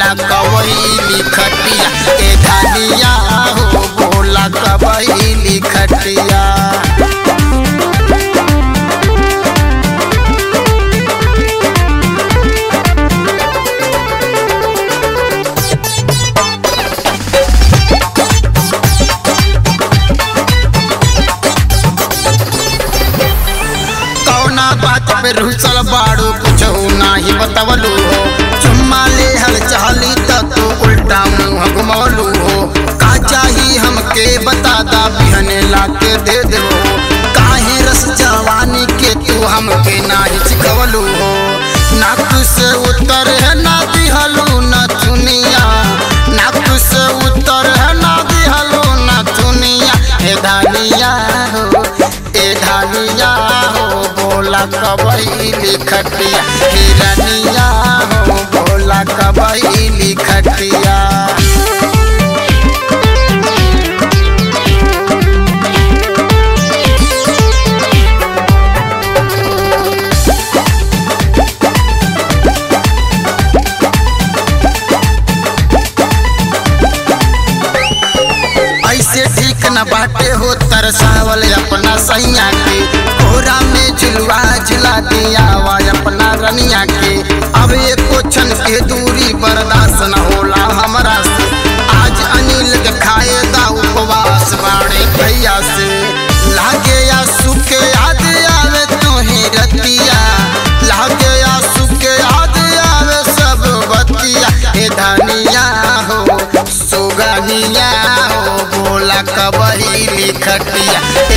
बोला कबैली खटिया ए धनिया हो बोला कबैली खटिया कौना बात पे रुसल बाड़ू कुछ नाही बतवलू हो चुम्मा ले हल चाहली त तू उल्टा मुंह घुमौलू हो का चाही हमके बता दा बिहने लाके दे दे हो काहे रस जवानी के तू हमके नाही सिखवलू हो नाक से उतर है ना दिहलू न चुनिया नाक से उतर है ना दिहलू न चुनिया हे धानिया हो ए धानिया हो बोला कबैली खटिया हिरनिया हो बोला कबैली खटिया ऐसे ठीक न बाटे हो तरसावल अपना सैया के कोरा में झुलवा झुला दिया वा अपना रनिया के अब एको क्षण के दूरी बर्दाश्त न होला हमरा से आज अनिल के खाए दा उपवास बाड़े भैया से लागे या सुखे याद आवे तोही रतिया लागे या सुखे याद आवे सब बतिया हे धनिया हो सुगनिया हो बोला कबैली खटिया